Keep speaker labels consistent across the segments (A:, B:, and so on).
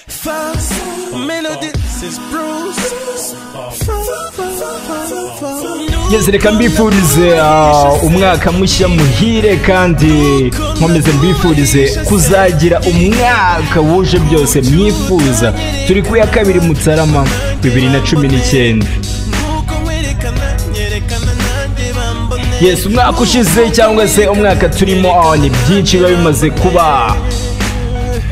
A: First melodies is bruised.
B: Yes, reka mbifurize ah, umwaka mushya muhire kandi nkomeze mbifurize kuzagira umwaka wuje byose mwifuza turi ku ya kabiri mutarama bibiri na cumi n'icyenda
A: Nuko werekana nyerekana nanjye bambone
B: yes umwaka ushize cyangwa se umwaka turimo ah, ni byinshi biba bimaze kuba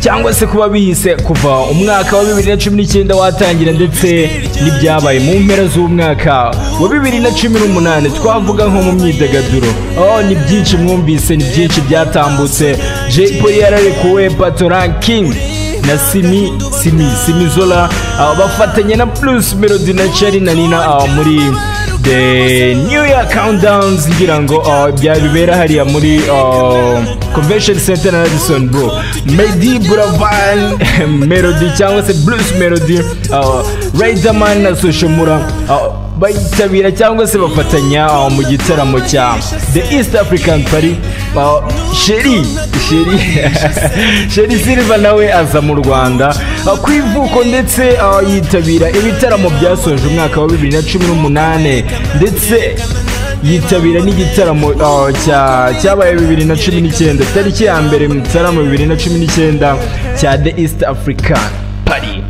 B: cyangwa se kuba bihise kuva umwaka wa bibiri na cumi n'icyenda watangira ndetse n'ibyabaye mu mpera z'umwaka wa bibiri na cumi n'umunani twavuga nko mu myidagaduro oh ni byinshi mwumvise ni byinshi byatambutse jay polly yararekuwe bato ranking na simi simi simi zola ah, bafatanye na plus melody na chari na nina ah, muri the new year countdowns ngira ngo ah, byabibera hariya muri ah, convention center na radisson bro medi buravan melody cyangwa se blues melody ah, riderman na soshomura ah, bayitabira cyangwa se bafatanya aho mu gitaramo cya the east african party aho sheri sheri sheri silva nawe aza mu rwanda aho ku ivuko ndetse aho yitabira ibitaramo byasoje umwaka wa bibiri na cumi n'umunane ndetse yitabira n'igitaramo aho, cya cyabaye bibiri na cumi n'icyenda tariki ya mbere mu gitaramo bibiri na cumi n'icyenda cya the east african party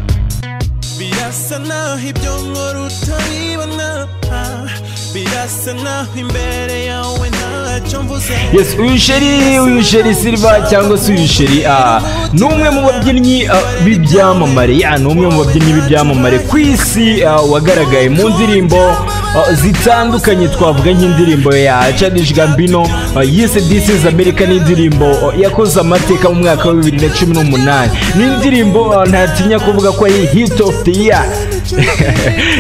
A: Birasa naho ibyo nkora utabibona Ah, Birasa naho imbere yawe ntacyo mvuze
B: yes uyu sheri uyu sheri silva cyangwa se uyu sheri ah, ni umwe mu babyinnyi ah, b'ibyamamare ya ni umwe mu babyinnyi b'ibyamamare ku isi ah, wagaragaye mu ndirimbo ah, zitandukanye twavuga nk'indirimbo ya Childish Gambino ah, yise This is America n'indirimbo ah, yakoze amateka mu mwaka wa 2018 n'indirimbo ah, ntatinya kuvuga ko ari hit of the year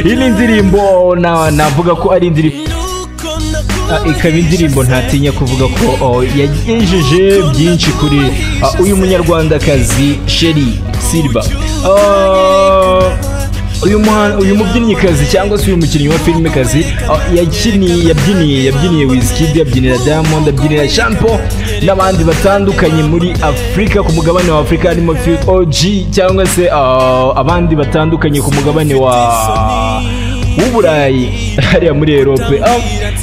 B: iyi ni indirimbo na- navuga ko ari indirimbo
A: Nuko nakubonye
B: Ah, ikaba indirimbo ntatinya kuvuga ko oh, yagejeje byinshi kuri ah, uyu munyarwandakazi sheri silva Ah, uyu muhan- uyu mubyinnikazi cyangwa se uyu mukinnyi wa filmekazi ah, yakiniye yabyiniye yabyiniye wizkid yabyinira diamond abyinira shampo n'abandi batandukanye muri afurika ku mugabane wa afurika harimo Phil og cyangwa se ah, abandi batandukanye ku mugabane wa w'uburayi hariya muri erope Ah,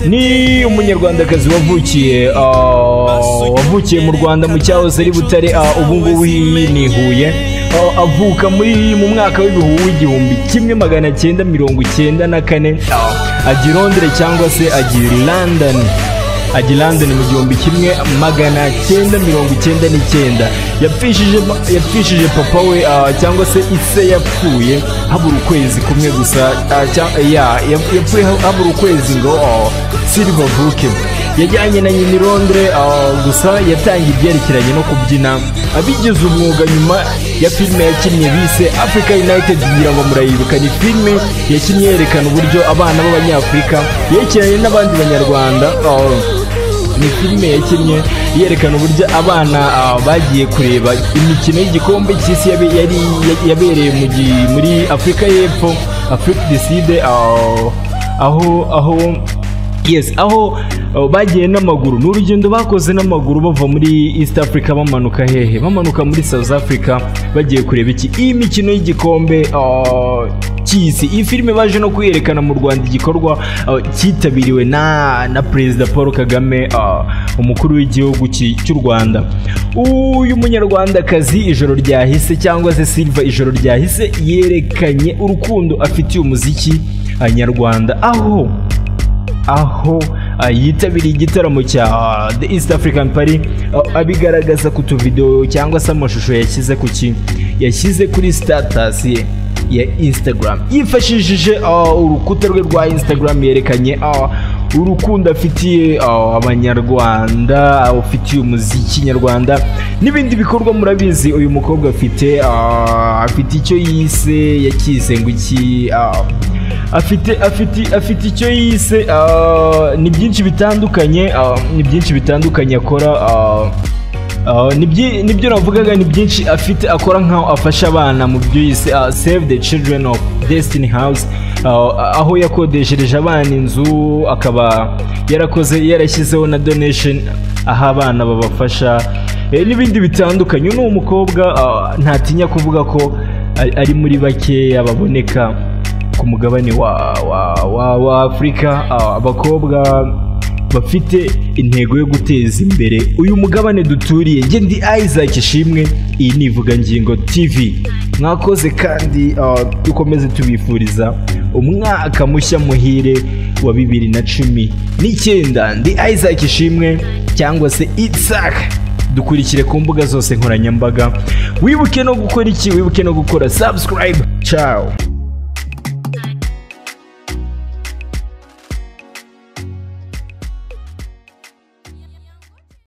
B: ni umunyarwandakazi wavukiye ah, wavukiye mu rwanda mu cyahoze ari butare ah, ubu ngubu yinihuye Ah, avuka muri mu mwaka w'ibihu w'igihumbi kimwe magana cyenda mirongo cyenda na kane Ah, ajya i londres cyangwa se ajya i london ajya i london mu gihumbi kimwe magana cyenda mirongo icyenda n'icyenda yapfishije yapfishije papa we ah, cyangwa se ise yapfuye habura ukwezi kumwe gusa ah, cya- ya- yap- yapfuye ha- habura ukwezi ngo ah, silva avuke yajyanye na nyina i londres ah, gusa yatangiye ibyerekeranye no kubyina abigize umwuga nyuma ya filime yakinnye bise africa united ngira ngo murayibuka ni filime yakinnye yerekana uburyo abana b'abanyafurika yerekeranye n'abandi banyarwanda ah, ni filime yakinnye yerekana uburyo abana ah, bagiye kureba imikino y'igikombe cy'isi yabe- yari yabereye mu gi- muri afurika y'epfo afurika diside aho aho yes aho ah, bagiye n'amaguru ni urugendo bakoze n'amaguru bava muri east africa bamanuka hehe bamanuka muri south africa bagiye kureba iki iyi mikino y'igikombe ah, cy'isi iyi filime baje no kuyerekana mu rwanda igikorwa uh, cyitabiriwe na na perezida paul kagame uh, umukuru w'igihugu cy- cy'u rwanda uyu munyarwandakazi ijoro ryahise cyangwa se silva ijoro ryahise yerekanye urukundo afitiye umuziki uh, nyarwanda aho aho ah, yitabiriye igitaramo cya ah, The East African Party ah, abigaragaza ku tuvideo cyangwa se amashusho yashyize ku ki yashyize kuri status ye ya Instagram yifashishije ah, urukuta rwe rwa Instagram yerekanye ah, urukundo afitiye ah, abanyarwanda ah, ufitiye umuziki nyarwanda n'ibindi bikorwa murabizi uyu mukobwa afite ah, afite icyo yise yakise ngo iki ah, afite afite afite icyo yise ah, ni byinshi bitandukanye ah, ni byinshi bitandukanye akora ah, ah, ni byi- nibyo navugaga ni byinshi afite akora nk'aho afasha abana mu byo yise ah, save the children of destiny house ah, aho yakodeshereje abana inzu akaba yarakoze yarashyizeho na donation aho abana babafasha eh, n'ibindi bitandukanye uyu ni umukobwa ah, ntatinya kuvuga ko ari- ari muri bakeya baboneka ku mugabane wa wa wa wa afurika ah, abakobwa bafite intego yo guteza imbere uyu mugabane duturiye njye ndi isaac ishimwe iyi ni ivugangingo tv mwakoze kandi ah, dukomeze tubifuriza umwaka mushya muhire wa bibiri na cumi n'icyenda ndi isaac ishimwe cyangwa se isaac dukurikire ku mbuga zose nkoranyambaga wibuke no gukora iki wibuke no gukora subscribe ciao